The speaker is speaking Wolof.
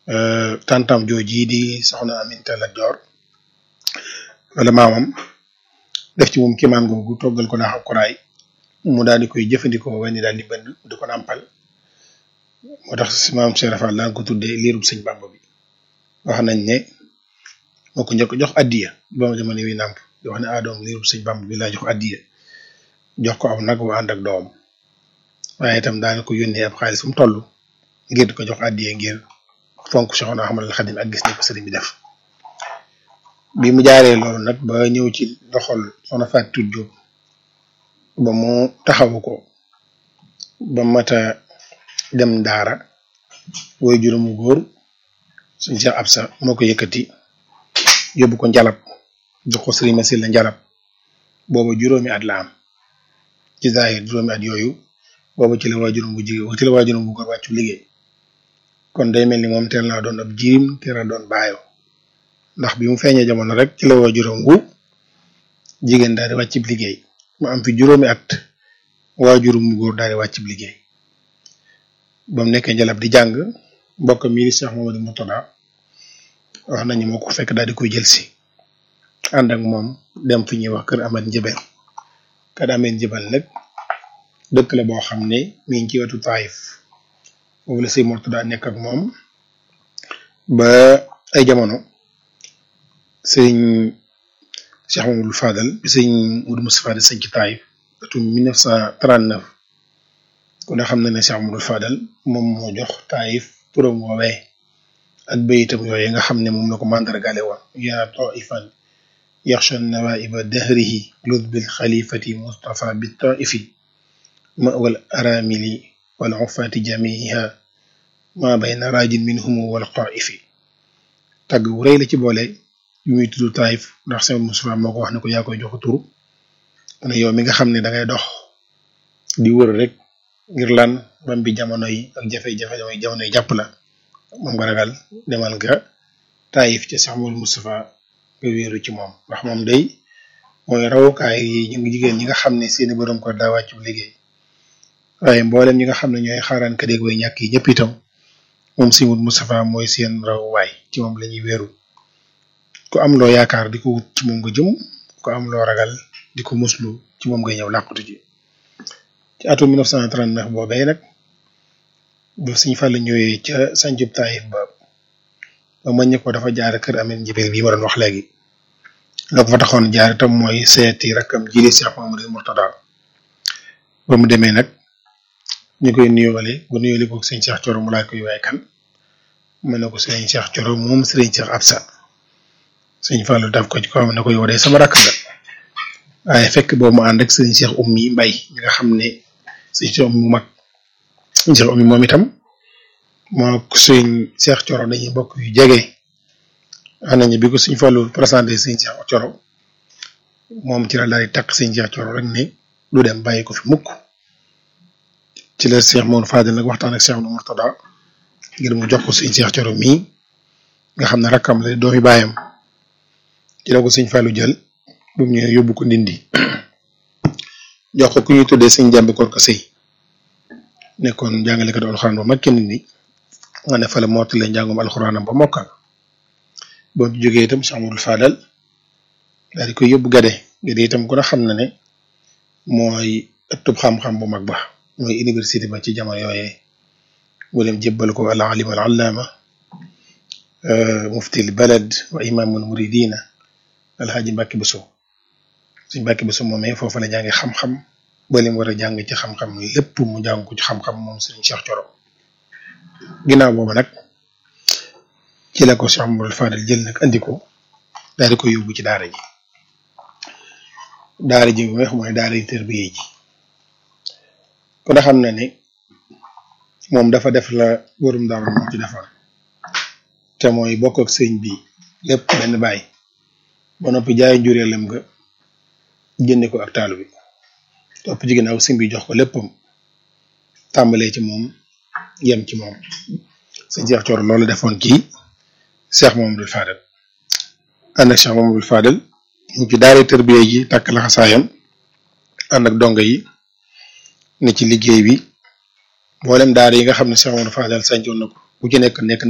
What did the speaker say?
tantam jooji di soxna Aminta Lat Joor wala maamam def ci moom kiimaan googu toggal ko naax ak kuraay mu daal di koy jëfandikoo wenn daal di bënd di ko nàmpal moo tax si maam Cheikh Rafal daan ko tuddee liirub sëñ Bàmba bi wax nañ ne moo ko njëkk jox addiya ba ma jamono wi nàmp di wax ne adoom liirub sëñ Bàmba bi laa jox addiya jox ko aw nag wa ànd ak doom waaye itam daana ko yónnee ab xaalis fu mu toll ngir di ko jox addiya ngir fonk Cheikhuna Ahmadul Xadim ak gis ni ko sëriñ bi def bi mu jaaree loolu nag ba ñëw ci loxol soxna Fatou Diop ba mu taxawu ko ba mata dem daara woy juróomu góor suñ Cheikh Absa moo ko yëkkati yóbbu ko njalab jox ko sëriñ Masil la njalab booba juróomi at la am ci zaahir juróomi at yooyu booba ci la waa juróom bu jigéen ci la waa juróom bu góor wàccu liggéey kon day mel ni moom teel naa doon ab jirim teel a doon baayo ndax bi mu feeñee jamono rek ci la waa juróom wu jigéen daal di wàccib liggéey mu am fi juróomi at waa juróom bu góor daal di wàccib liggéey ba mu nekkee njalab di jàng mbokk mi di Cheikh Mamadou Murtada wax nañu moo ko fekk daal di koy jël si ànd ak moom dem fi ñuy wax kër Amad Njëbel kër Amad Njëbel nag dëkk la boo xam ne mi ngi ci wetu Taïf foofu la sëñ Murtada nekk ak moom ba ay jamono sëñ Cheikh Mamadou Fadal bi sëñ Moudou Moustapha di sëñ ci Taïf atum 1939 ku ne xam na ne Cheikh Mamadou Fadal moom moo jox Taïf turam woowee ak bayitam yooyu nga xam ne moom la ko mandargale woon yaa taifan yaxsha nawaiba dahrihi lud bil xalifati Mustafa bi taifi ma wal aramili wal ufati jamiha ma bayna rajin minhum wal qaifi tagg wu rëy la ci boole yu muy tudd Taïf ndax Cheikh Moustapha moo ko wax ne ko yaa koy jox tur ne yow mi nga xam ne da ngay dox di wër rek ngir lan bam bi jamono yi ak jafe-jafe jamono yi jàpp la moom nga ragal demal nga Taïf ca Cheikh Mouhamadou Moustapha nga wéeru ci moom ndax moom day mooy rawukaay yi ñu ngi jigéen ñi nga xam ne seeni borom ko daa wàccu liggéey waaye mboolem ñi nga xam ne ñooy xaaraan ka dégg way ñàkk yi ñëpp itam moom si Mouhamadou Moustapha mooy seen rawuwaay ci moom la ñuy wéeru ku am loo yaakaar di ko wut ci moom nga jëm ku am loo ragal di ko muslu ci moom ngay ñëw làqutu ji ci atum 1939 boobee nag ba Sëñ Fallu ñëwee ca sancub Taïf ba ba mañ ko dafa jaar kër Ameen Njibel bii ma doon wax léegi la ko fa taxoon jaar itam mooy seeti rakkam jili Cheikh Mamadou Murtada ba mu demee nag ñu koy nuyoole bu nuyoole ko sëñ Cheikh Coro mu laaj koy waay kan mu ne ko sëñ Cheikh Coro moom sëriñ Cheikh Absa sëñ Fallu daf ko ci ko xam ne ko yow de sama rakk nga waaye fekk boobu mu ànd ak sëñ Cheikh Oumy Mbay mi nga xam ne sëñ Cheikh Oumy mu mag sëñ Cheikh Oumy moom itam moo sëñ Cheikh Coro dañuy bokk yu jege wax nañu bi ko sëñ Fallu présenté sëñ Cheikh Coro moom ci la daal di takk sëñ Cheikh Coro rek ne du dem bàyyi ko fi mukk ci la Cheikh Mamadou Fadel nag waxtaan ak Cheikh Mourtada ngir mu jox ko sëñ Cheikh Coro mii nga xam ne rakkam la doomi baayam ci la ko sëñ Fallu jël bu mu ñëwee yóbbu ko ndindi jox ko ku ñuy tuddee sëñ jàmbi koor ko sëy nekkoon jàngalekat alxuraan ba mag kenn ni nga ne fa la mottale njàngum alxuraanam ba mokkal boo jógee itam Cheikh Amadou Fadal daal di koy yóbbu gade gade itam ku ne xam na ne mooy ëttub xam-xam bu mag ba mooy université ba ci jamono yooyee mu dem jébbal ko al alim al allaama muftil balad wa imaamul muridina alxaaji Mbàkke Buso suñ Mbàkke Buso moomee foofu la jàngi xam-xam ba lim war a jàng ci xam-xam lépp mu jàng ko ci xam-xam moom sëriñ Cheikh Coro ginnaaw boobu nag ci la ko Cheikh Mamadou Fadel jël nag andi ko daal di ko yóbbu ci daara ji daara ji bu mooy daara yi tërbiye ji kon a xam na ne moom dafa def la borom daara moo ci defoon te mooy bokk ak sëñ bi lépp benn bàyyi ba noppi jaay njureelam nga jënde ko ak taalu bi topp ci ginnaaw sëñ bi jox ko léppam tàmbalee ci moom yem ci moom sëñ Cheikh Coro loolu defoon ci Cheikh Mamadou Fadel ànd ak Cheikh Mamadou Fadel ñu ci daara tërbiye ji takk laxasaayam ànd ak donga yi ne ci liggéey bi mboolem daara yi nga xam ne Cheikh Mamadou Fadel sancoon na ko bu ci nekk nekk